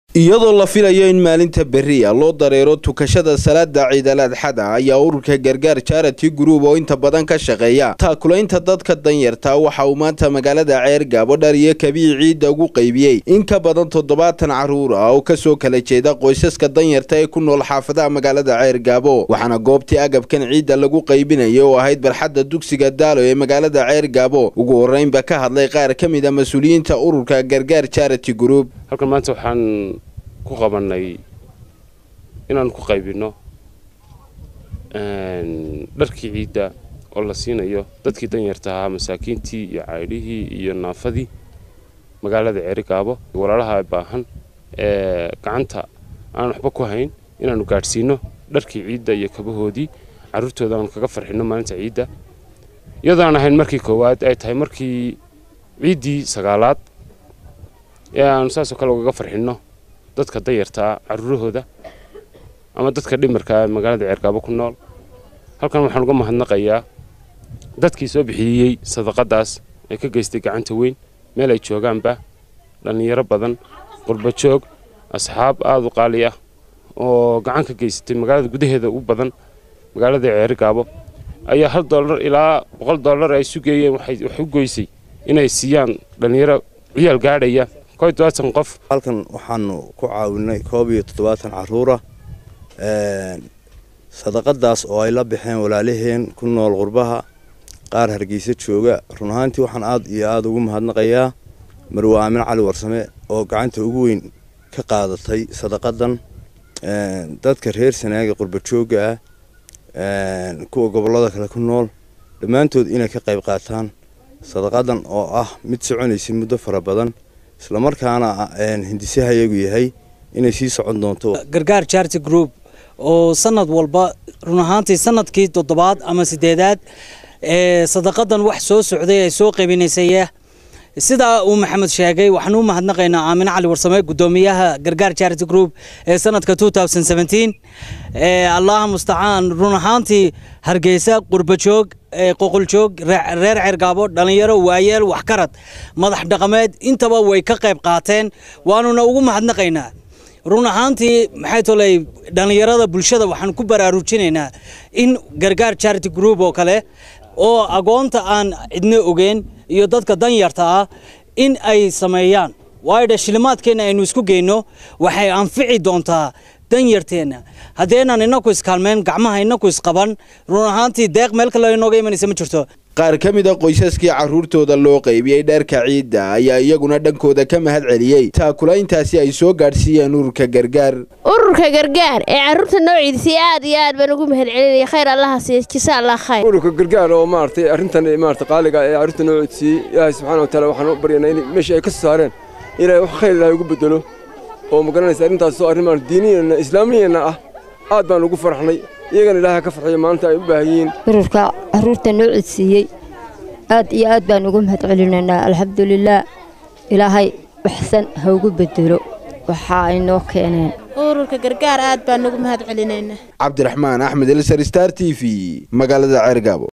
iyadoo la filayo in maalinta beriya loo dareero tukashada salaada ciidal adxada ayaa ururka gargaar charity group oo inta badan ka shaqeeya taakulaynta dadka danyarta waxa uu maanta magaalada ceer gaabo dhar iyo kabii ciidda ugu qaybiyey in ka badan toddobaatan caruur ah oo kasoo kala jeeda qoysaska danyarta ee ku nool xaafadaha magaalada ceer gaabo waxaana goobtii agabkan ciidda lagu qaybinaya oo ahayd barxadda dugsiga daalo ee magaalada ceer gaabo ugu horeynba ka hadlay qaar ka mid a mas-uuliyiinta ururka gargaar charity group halkan maanta waxaan ku qabanay inaan ku qaybinno dharkii ciidda oo la siinayo dadkii danyarta ahaa masaakiintii iyo caydhihii iyo naafadii magaalada ceerigaabo walaalaha baahan ee gacanta aan waxba ku hayn inaanu gaadhsiino dharkii ciidda iyo kabahoodii carruurtooda aanu kaga farxinno maalinta ciidda iyadoo aan ahayn markii koowaad ay tahay markii ciiddii sagaalaad ee aanu saasoo kale ugaga farxinno dadka dayartaa carruurahooda ama dadka dhimarka magaalada ceergaabo ku nool halkan waxaan uga mahadnaqayaa dadkii soo bixiyey sadaqadaas ee ka geystay gacanta weyn meel ay joogaanba dhallinyaro badan qurbajoog asxaab aada u qaali ah oo gacan ka geysatay magaalada gudaheeda u badan magaalada ceerigaabo ayaa hal dollar ilaa boqol dollar ay sugeeyeen waxay u goysay inay siiyaan dhallinyaro ciyaal gaadhaya qof halkan waxaanu ku caawinay koob iyo toddobaatan caruura sadaqadaas oo ay la baxeen walaalaheen ku nool qurbaha qaar hargeysa jooga run ahaantii waxaan aad iyo aada ugu mahadnaqayaa marwe aamin cali warsame oo gacanta ugu weyn ka qaadatay sadaqadan dadka reer sanaaga qurbajooga ah kuwa gobollada kale ku nool dhammaantood inay ka qayb qaataan sadaqadan oo ah mid soconaysay muddo fara badan islamarkaana hindisahayagu yahay inay sii socon doonto gargaar charity group oo sanad walba run ahaantii sanadkii toddobaad ama sideedaad ee sadaqadan wax soo socday ay soo qaybinaysaya sidaa uu maxamed sheegay waxaan u mahadnaqaynaa aamine cali warsame guddoomiyaha gargaar charity group ee sanadka allaha mustacaan run ahaantii hargeysa qurbajoog qoqoljoog reer cergaabo dhallinyaro waayeel waxkarad madax dhaqameed intaba way ka qayb qaateen waanuna ugu mahadnaqaynaa run ahaantii maxay toley dhallinyarada bulshada waxaan ku baraarujinaynaa in gargaar charity group oo kale oo agoonta aan cidno ogeyn iyo dadka danyarta ah in ay sameeyaan waayo shilimaadkeenna aynu isku geyno waxay anfici doontaa danyarteenna haddeenaan inaku iskaalmeyn gacmaha inaku isqaban run ahaantii deeq meel kale inooga imanaysa ma jirto qaar ka mid a qoysaskii carruurtooda loo qaybiyey dharka ciidda ayaa iyaguna dhankooda ka mahad celiyey taakulayntaasi ay soo gaadhsiiyeen ururka gargaar ururka gargaar ee carruurta noo ciidisay aad iyo aad baan ugu mahad celinaya khayr allaha siiya jisa allah khayr ururka gargaar oo maaragtay arrintan maarata qaaliga ee carruurta noo ciidisiyey ilaahay subxaana wa taala waxaan u baryanaa in meeshii ay ka soo saareen ilaahay wax khayr ilaahay ugu bedelo oo ma garanaysa arrintaas oo arrin maarata diiniyeenna islaamiyeenna ah aad baan ugu farxnay iyagana ilaahay ka farxiyo maalinta ay u baahan yihiin ururka carruurta noo codsiiyey aad iyo aad baan ugu mahad celinaynaa alxamdulilaah ilaahay waxsan ha ugu bedelo waxa ay noo keeneen ururka gargaar aad baan ugu mahad celinaynaa cabdiraxmaan axmed elsar star t v magaalada ceergaabo